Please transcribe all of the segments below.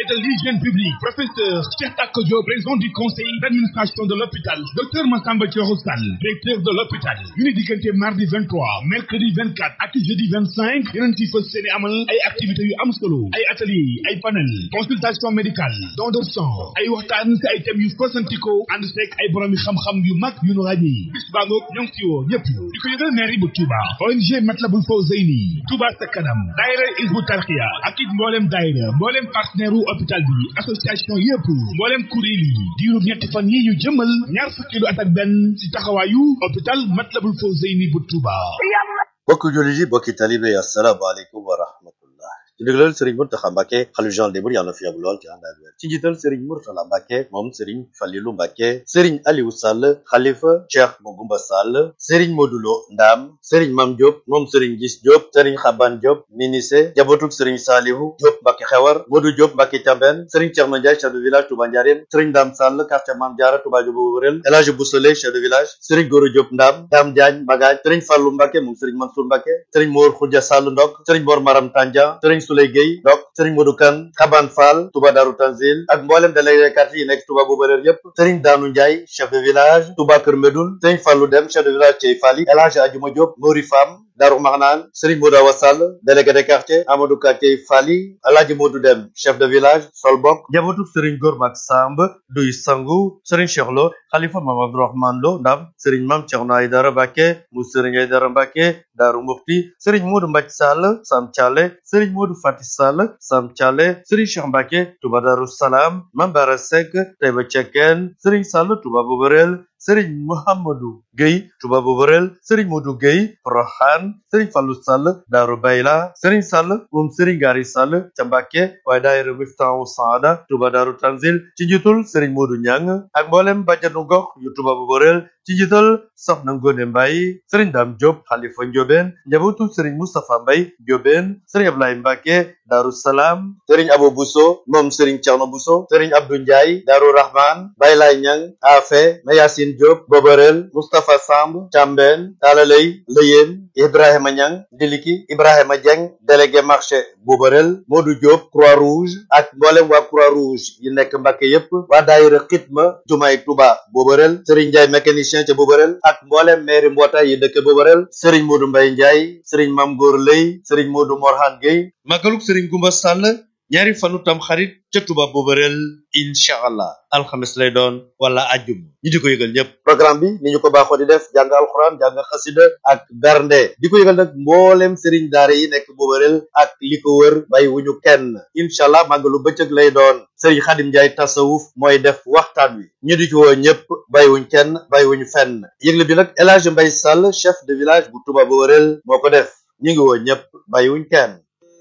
et de l'hygiène publique. Professeur Cheikh Tako Diop, président du conseil d'administration de l'hôpital. Docteur Massamba Thioro Sall, directeur de l'hôpital. ñu ni diggante mardi 23, mercredi 24 ak jeudi 25 yeneen ci fas seeni amal ay activités yu am solo ay atelier ay panel consultation médicale don de sang ay waxtaan si ay thèmes yu fasantikoo ànd seeg ay borom yi xam-xam yu mag yu nu ràññi bis baa ngoog ñoo ngi ci woo ñëpp di ko yëgal mairie bu Touba ONG Matlabul Fawzeyni Touba sa kanam daayira Hizbu Tarqiya ak it mboolem daayira mboolem partenaire u hôpital bi association yëpp mboolem kuréel yi diiru ñetti fan yi ñu jëmal ñaar fukki lu at ak benn ci taxawaayu hôpital Matlabul Fawzeyni bu Touba bokki jullit yi bokki talibe yi asalaamaaleykum wa rahmatullah ci ndigalal Serigne Mountakha Mbacké xalif général des mourides yàlla na fi yàgg lool ci ànd ak wér ci njiital Serigne Mourtala Mbacké moom Serigne Falilou Mbacké Serigne Aliou Sall xalifa Cheikh Mogoumba Sall Serigne Modou Lo Ndam Serigne Mam Diop moom Serigne Gis Diop Serigne Xaban Diop Minissé jabotuk Serigne Salihu Diop Mbacké Xewar Modou Diop Mbacké Thiamben Serigne Thierno Ndiaye chef de village Touba Ndiarème Serigne Dame Sall quartier Mame Diarra Touba Diobo Wurel El Hadji Boussole chef de village Serigne Goro Diop Ndam Dame Diagne Bagaj Serigne Fallou Mbacké moom Serigne Mansour Mbacké Serigne Mor Khoudia Sall Ndok Serigne Mor Maram Tandia Serigne Souley Gueye Ndok Serigne Modou Kane Xaban Fall Touba Darou Tanzil ak mboolem délégué quartier yi nekk Touba Boubaleer yépp Serigne Danou Ndiaye chef de village Touba Kër Medoune Serigne Fallou Dem chef de village Thiey Fally El Hadji Adjuma Diop Mori Fam Darou Marnane Serigne Modou Awa Sall délégué de quartier Amadou Ka Thiey Fally El Hadji Modou Dem chef de village Solbok njabootu Serigne Gormak Samb Duy Sangu Serigne Cheikh Lo Khalifa Mame Abdourahmane Lo Ndam Serigne Mame Thierno Aïdara Mbacké mu Serigne Aïdara Mbacké Darou Mufti Serigne Modou Mbathie Sall Sam Thialé Serigne Modou Fati Sall Sam Thialé Serigne Cheikh Mbacké Touba Darou Salam Mame Bara Seck Taïba Cekkeen Serigne Sall Touba Boborel Serigne Mouhamadou Gueye Touba Boborel Serigne Modou Gueye Porokhane Serigne Fallou Sall Darou Bayla Serigne Sall moom Serigne Gari Sall ca Mbacké waaye daayira Miftahu Saada Touba Darou Tanzil ci njiitul Serigne Modou Niang ak mboolem bàjjanu gox yu Touba Boborel ci njiital Soxna Ngone Mbaye Serigne Dame Diop Khalifa Ndiobène njabootu Serigne Moustapha Mbaye Ndiobène Serigne Ablaye Mbacké Darou Salam Serigne Abo Bousso moom Serigne Thierno Bousso Serigne Abdou Ndiaye Darou Rahman Baylay Niang Afe Mayacine Diop Boborel Moustapha Samb Thiambène Talalay Leyeen Ibrahima Niang Ndiliki Ibrahima Dieng délégué marché Boborel Modou Diop Croix-Rouge ak mboolem waa Croix-Rouge yi nekk Mbacké yépp waa daayira Xitma Jumaay Touba Boborel Serigne Ndiaye mécanicien ca Boborel ak mboolem maire mbootaay yi dëkk Boborel Serigne Modou Mbaye Ndiaye Serigne Mame Gor Lay Serigne Modou Morhan Gueye magaluk Serigne Goumba Sall ñaari fanu tam xarit ca Touba Boborel incha allah alxames lay doon wala ajjum ñi di ko yëgal ñëpp programme bi ni ñu ko baaxoo di def jàng alxuraan jàng xasida ak bernde di ko yëgal nag mboolem Serigne daara yi nekk Boborel ak li ko wër bay wuñu kenn incha allah màggalu bëccëg lay doon Serigne Khadim Ndiaye tasawuf mooy def waxtaan wi ñu di ci woo ñëpp bàyyiwuñ kenn bàyyiwuñ fenn yëgle bi nag El Hadji Mbaye Sall chef de village bu Touba Boborel moo ko def ñu ngi woo ñëpp bàyyiwuñ kenn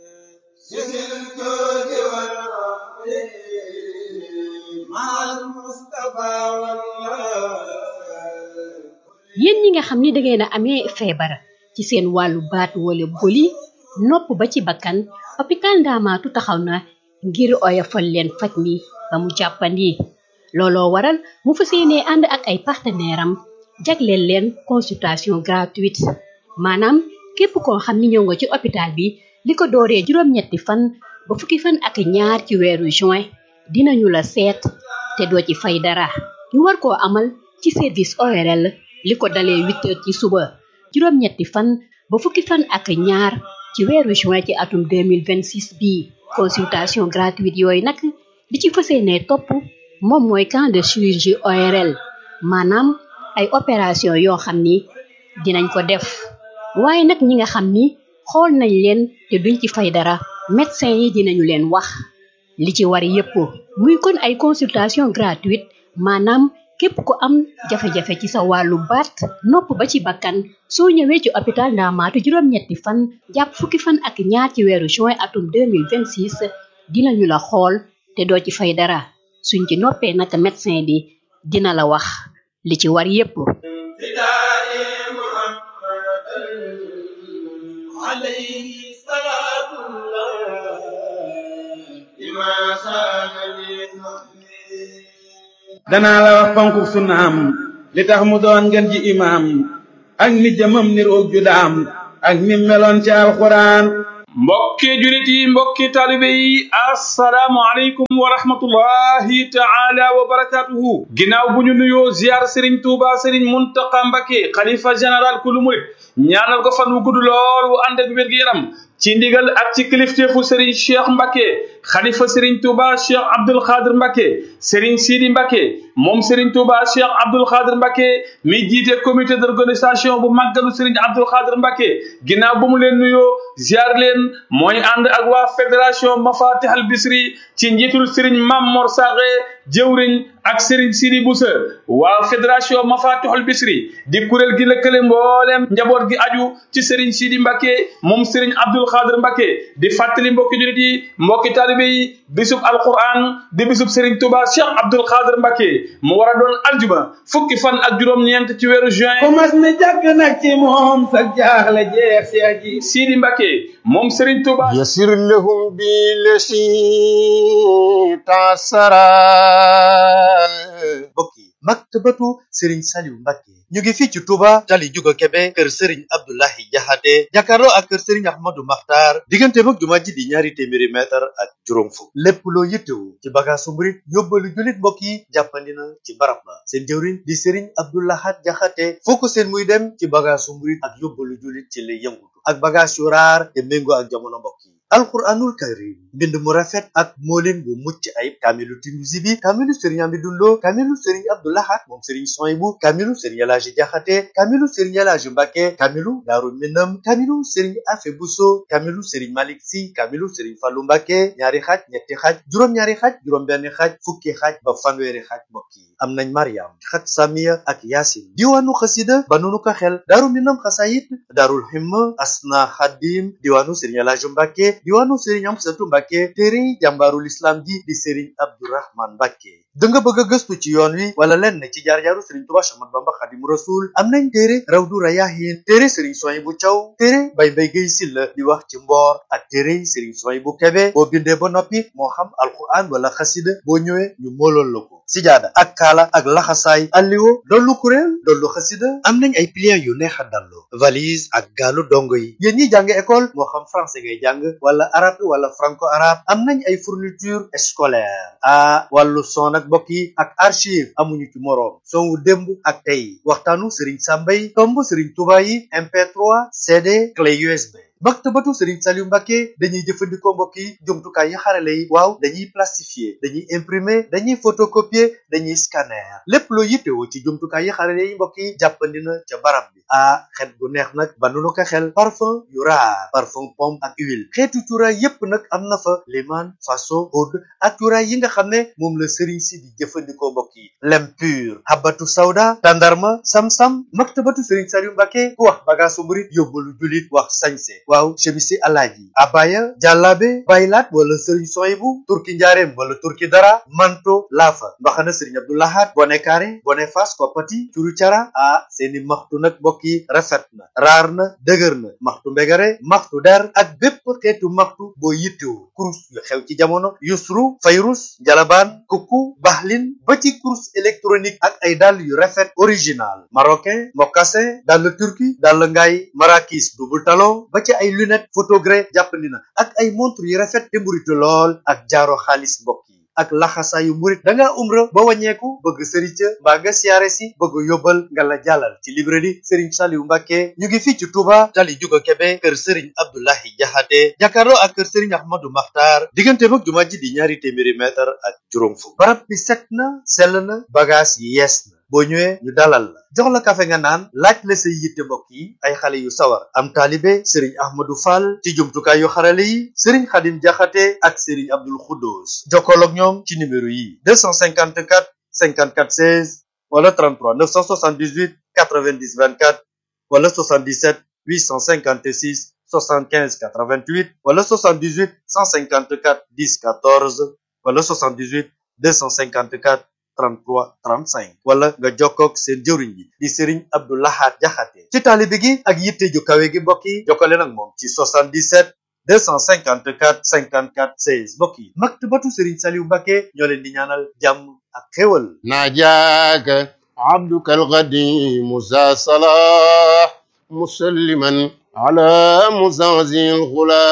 yéen ñi nga xam ni da ngeen a amee feebar ci seen wàllu baat wala boli nopp ba ci bakkan hôpital Ndaamaatu taxaw na ngir oyofal leen faj mi ba mu jàppandi looloo waral mu fas yéenee ànd ak ay partenaire am jagleel leen consultation gratuite maanaam képp koo xam ni ñëw nga ci hôpital bi li ko dooree juróom-ñetti fan ba fukki fan ak ñaar ci weeru juin dinañu la seet te doo ci fay dara ñu war koo amal ci service ORL li ko dalee huit heures ci suba juróom-ñetti fan ba fukki fan ak ñaar ci weeru juin ci atum 2026 bii consultation gratuite yooyu nag li ci fas yéenee topp moom mooy camp de chirurgie ORL maanaam ay opération yoo xam ni dinañ ko def waaye nag ñi nga xam ni xool nañ leen te duñ ci fay dara médecin yi dinañu leen wax li ci war yépp muy kon ay consultation gratuite maanaam képp ku am jafe-jafe ci sa wàllu baat nopp ba ci bakkan soo ñëwee ci hôpital Ndaamaatu juróom-ñetti fan jàpp fukki fan ak ñaar ci weeru juin atum 2026 dinañu la xool te doo ci fay dara suñ ci noppee naka médecin bi dina la wax li ci war yépp عليه صلاة الله لما سان للمؤمنين danaa la wax fonku sunnaam li tax mu doon ngeen ji imaam ak ni jëmam ni roog ju daam ak ni meloon ci alxuraan mbokki julit yi mbokki taalibe yi assalaamu aleykum wa rahmatullahi taala wa barakatuhu ginnaaw bu ñu nuyoo ziar Serigne Touba Serigne Mountakha Mbacké xalifa général kulu murit ñaanal ko fan wu gudd lool wu ànd ak wér-gu-yaram ci ndigal ak ci kilifteefu Serigne Cheikh Mbacké xalifa Serigne Touba Cheikh Abdoul Khadir Mbacké Serigne Sidi Mbacké moom Serigne Touba Cheikh Abdoul Khadir Mbacké mi jiite comité d'organisation bu màggalu Serigne Abdoul Khadir Mbacké ginnaaw bu mu leen nuyoo ziar leen mooy ànd ak waa fédération Mafatih al Bisri ci njiitul Serigne Mam Mor Saxe jëwriñ ak Serigne Sidi Boussa waa fédération Mafatih al Bisri di kuréel gi lëkkale mbooleem njaboot gi aju ci Serigne Sidi Mbacké moom Serigne Abdoul Khadir Mbacké di fàttali mbokki julit yi mbokki taalibe yi bisub alquran di bisub Serigne Touba Cheikh Abdoul Khadir Mbacké mu war a doon aljuma fukki fan ak juróom-ñeent ci weeru juin ku mas ni jàkk nag ci moom sa jaaxle jeex seex ji Sidi Mbacké moom Serigne Touba يسر لهم بالذي تعسرا mbokk yi maktabatu Serigne Saliou Mbacké ñu ngi fii ci Touba tali Juga Kebe kër Serigne Abdoulahi Jaxate jàkkaarloo ak kër Serigne Ahmadou Makhtar diggante mag jumaa ji di ñaari téeméeri mètre ak juróom fukk lépp loo yittewu ci bagaasu murit yóbbalu jullit mbokk yi jàppandi na ci barab ba seen jëwriñ di Serigne Abdoulahat Jaxate foo ko seen muy dem ci bagaasu murit ak yóbbalu jullit ci lay yëngutu ak bagaas yu raar te méngoo ak jamono mbokk yi alquranul karim mbind mu rafet ak moolin bu mucc ayib kaamilu Tinuusi bi kaamilu Serigne Amidou Lo kaamilu Serigne Abdoulahat moom Serigne Soyibu kaamilu Serigne Elaaji Jaxate kaamilu Serigne Elaaji Mbacké kaamilu Daaru Minam kaamilu Serigne Afe Buso kaamilu Serigne Malik Si kaamilu Serigne Fallu Mbacké ñaari xaaj ñetti xaaj juróom-ñaari xaaj juróom-benn xaaj fukki xaaj ba fanweeri xaaj mbokk yi am nañ Mariam xat Samiya ak Yaasin diwaanu xasida ba nunu ko xel Daaru Minam xasayit Daarul Himma Asna Xadim diwaanu Serigne Elaaji Mbacké diwaanu Serigne Amsatu Mbacké téere jàmbaarul islam ji di Serigne Abdourahman Mbacké da nga bëgg a gëstu ci yoon wi wala lenn ci jaar-jaaru Serigne Touba Cheikh Ahmadou Bamba Xadimu Rasul am nañ téere Rawdu Rayaahin téere Serigne Souhaïbou Thiaw téere Baye Mbaye Guèye Sylla di wax ci mboor ak téere Serigne Souhaïbou Kébé boo bindee ba noppi moo xam alquran wala xasida boo ñëwee ñu moolool la ko sijaada ak kaala ak laxasaay alliwo dollu kuréel dollu xasida am nañ ay pliants yu neex a dallu valise ak gaalu dongo yi yéen ñi jàng école moo xam français ngay jàng wala arabe wala franco arabe am nañ ay fourniture scolaire ah wàllu son ak mbokk yi ak archive amuñu ci moroom son wu démb ak tey waxtaanu Serigne Samba yi tomb Serigne Touba yi MP3 CD clé USB. maktabatu Serigne Saliou Mbacké dañuy jëfandikoo mbokk yi jumtukaay yi xarale yi waaw dañuy plastifier dañuy imprimer dañuy photocopier dañuy scanner lépp loo yittewoo ci jumtukaay yi xarale yi mbokk yi jàppandi na ca barab bi ah xet gu neex nag ba nu ko xel parfum yu raar parfum pomme ak huile xeetu cuuraay yépp nag am na fa liman faso oud ak cuuraay yi nga xam ne moom la Serigne si di jëfandikoo mbokk yi lem pur habatu sawda tandarma sam-sam maktabatu Serigne Saliou Mbacké ku wax bagaasu murit yóbbalu julit wax sañse waaw chemisi alaaji abaya jàllaabe baylaat wala sëriñ soyibu turki njaareem wala turki dara manto laafa mbaxana sëriñ abdoulahat bone kaare bone fas koppati curu cara ah seeni maxtu nag mbokk yi rafet na raar na dëgër na maxtu mbegare maxtu der ak bépp xeetu maxtu boo yittewu kurus yu xew ci jamono yusru fayrus jalabaan kukku baxlin ba ci kurus électronique ak ay dàll yu rafet original marocain mocassin dàll turki dàll ngaay marakis double talon ba ci ay lunette photogré jàppandi na ak ay montre yu rafet te mburitu lool ak jaaro xaalis mbokk yi ak laxasaayu murit da ngaa umra ba wàññeeku bëgg sëriñ ca mbaa nga siyaare si bëgg yóbbal nga la jàllal ci librairie Serigne Saliou Mbacké ñu ngi fii ci Touba tali Juga Kebe kër Serigne Abdoulahi Jaxate jàkkaarloo ak kër Serigne Ahmadou Makhtar diggante mag jumaa ji di ñaari téeméeri mètre ak juróom fukk barab bi set na sell na bagage yi yees na boo ñëwee ñu dalal la jox la kafe nga naan laaj la say yitte mbokk yi ay xale yu sawar am taalibe sëriñ ahmadou fall ci jumtukaay yu xarale yi sëriñ xadim jaxate ak sëriñ abdul xuddoos jokkool ak ñoom ci numéro yi 254 54 16 wala 33 978 90 24 wala 77 856 75 88 wala 78 154 10 14 wala 78 254 33 35 wala nga jokkoog seen jëwriñ bi di Serigne Abdou Lahad Jaxate ci taalibe gi ak yitte ju kawe gi mbokk yi jokkale nag moom ci 77 254 54 16 mbokk yi maktabatu Serigne Saliou Mbacké ñoo leen di ñaanal jàmm ak xéwal ناجاك عبدك القديم ذا صلاح مسلما على مزازي الغلا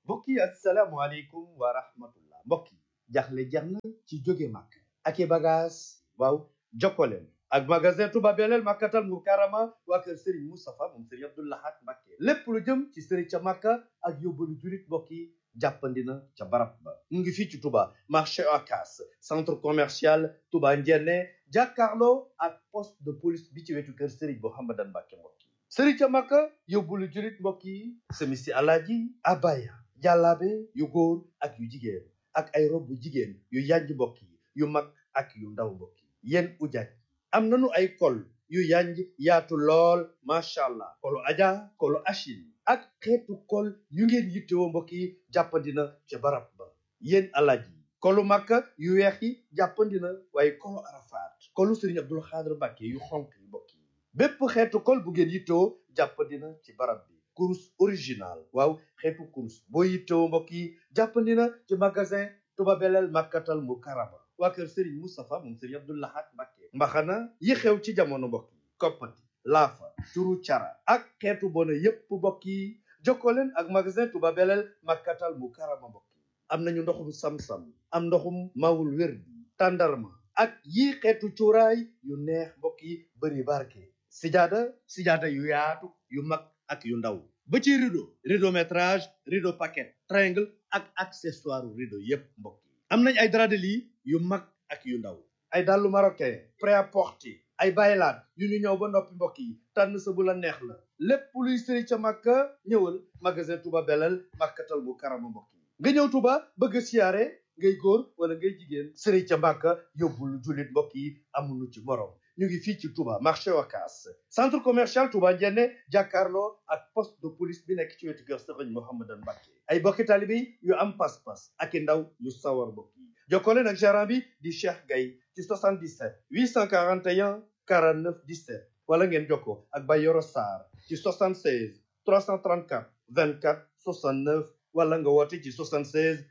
mbokk yi asalaamaaleykum wa rahmatullah mbokk yi jaxle jeex na ci jóge màkk ak i bagage waaw jokkoleen ak magasin Touba Belel Makkatal Mukarrama waa kër Serigne Moustapha moom Serigne Abdou Lahad Mbacké lépp lu jëm ci Serigne ca Makka ak yóbbalu julit mbokk yi jàppandi na ca barab ba mu ngi fii ci Touba marché Ocass centre commercial Touba Ndiéné jàkkaarloo ak poste de police bi ci wetu kër Serigne Mouhamadan Mbacké mbokk yi Serigne ca Makka yóbbalu julit mbokk yi semisi alaaji abaya jàllaabe yu góor ak yu jigéen ak ay rob bu jigéen yu yanj mbokk yi yu mag ak yu ndaw mbokk yi yéen ujaaj am nañu ay kol yu yanj yaatu lool macha allah kolu aja kolu achine ak xeetu kol yu ngeen yittewoo mbokk yi jàppandina ca barab ba yéen alaaj yi kolu makka yu weex yi jàppandina waaye kolu arafaat kolu sëriñ abdul xaadir mbàkke yu xonk yi mbokk yi bépp xeetu kol bu ngeen yittewoo jàppandina ci barab bi kurus original waaw xeetu kurus boo yittewoo mbokk yi jàppandina ci magasin Touba Belel Makkatal Mukarrama waa kër Serigne Moustapha moom Serigne Abdou Lahad Mbacké mbaxana yi xew ci jamono mbokk yi koppati laafa turu cara ak xeetu bona yépp mbokk yi jokkoo leen ak magasin Touba Belel Makkatal Mukarrama mbokk yi am nañu ndoxum sam-sam am ndoxum mawul wér bi tàndarma ak yi xeetu cuuraay yu neex mbokk yi bëri barke sijaada sijaada yu yaatu yu mag ak yu ndaw ba ci rideau rideau métrage rideau paquet triangle ak accessoire rideau yépp mbokk yi am nañ ay drap de lit yu mag ak yu ndaw ay dàllu marocain prêt-à-porter ay baylaat yu ñu ñëw ba noppi mbokk yi tànn sa bu la neex la lépp luy sëri ca màkka ñëwal magasin Touba Belel Makkatal Mukarrama mbokk yi nga ñëw Touba bëgg a siyaare ngay góor wala ngay jigéen sëri ca màkka yóbbul jullit mbokk yi amuñu ci morom ñu ngi fii ci Touba marché Ocass centre commercial Touba Ndiéné jàkkaarloo ak poste de police bi nekk ci wetu kër Serigne Mouhamadan Mbacké ay bokki taalibe yi yu am pas-pas ak i ndaw yu sawar mbokk yi jokkoo leen ak gérant bi di Cheikh Gaye ci 77 841 49 17 wala ngeen jokkoo ak Bayoro Sarr ci 76 334 24 69 wala nga woote ci 76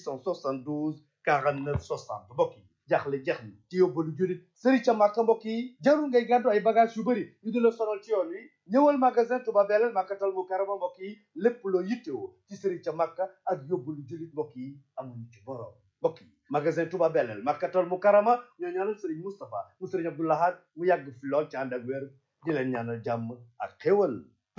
872 49 60 mbokk yi jaaxle jeex na ci yóbbalu julit sëri ca màkka mbokk yi jarul ngay gàddu ay bagage yu bëri ñu di la sonal ci yoon wi ñëwal magasin Touba Belel Makkatal Mukarrama mbokk yi lépp loo yittewoo ci sëri ca màkka ak yóbbalu julit mbokk yi amuñu ci borom mbokk yi magasin Touba Belel Makkatal Mukarrama ñoo ñaanal sëriñ Moustapha mu sëriñ Abdou Lahad mu yàgg fi lool ci ànd ak wér di leen ñaanal jàmm ak xéwal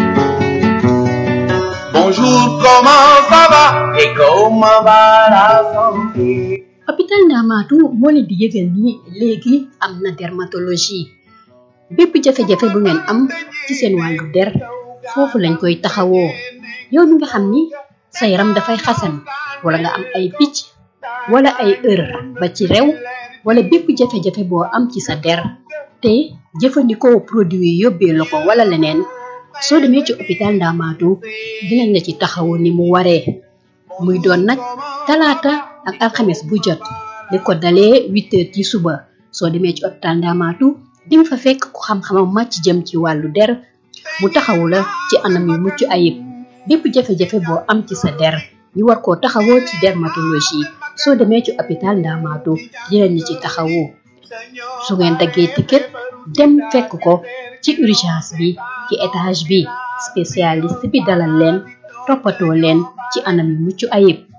Bonjour, comment ça va et comment va la santé hôpital Ndamaatu moo leen di yëgal ni léegi am na dermatologie bépp jafe-jafe bu ngeen am ci seen wàllu der foofu lañ koy taxawoo yow mi nga xam ni sa yaram dafay xasan wala nga am ay picc wala ay ër ba ci rew wala bépp jafe-jafe boo am ci sa der te jëfandikoo produit yi yóbbee la ko wala leneen soo demee ci hôpital Ndamaatu dinañ la ci taxawu ni mu waree muy doon nag talaata ak alxames bu jot li ko dalee huit heures ci suba soo demee ci hôpital Ndamaatu di nga fa fekk ku xam-xamam màcc jëm ci wàllu der mu taxawu la ci anam yu mucc ayib bépp jafe-jafe boo am ci sa der ñu war koo taxawoo ci dermatologie soo demee ci hôpital Ndamaatu dinañ la ci taxawu su ngeen daggee ticket dem fekk ko ci urgence bi ci étage bi spécialiste bi dalal leen toppatoo leen ci anam yu mucc ayib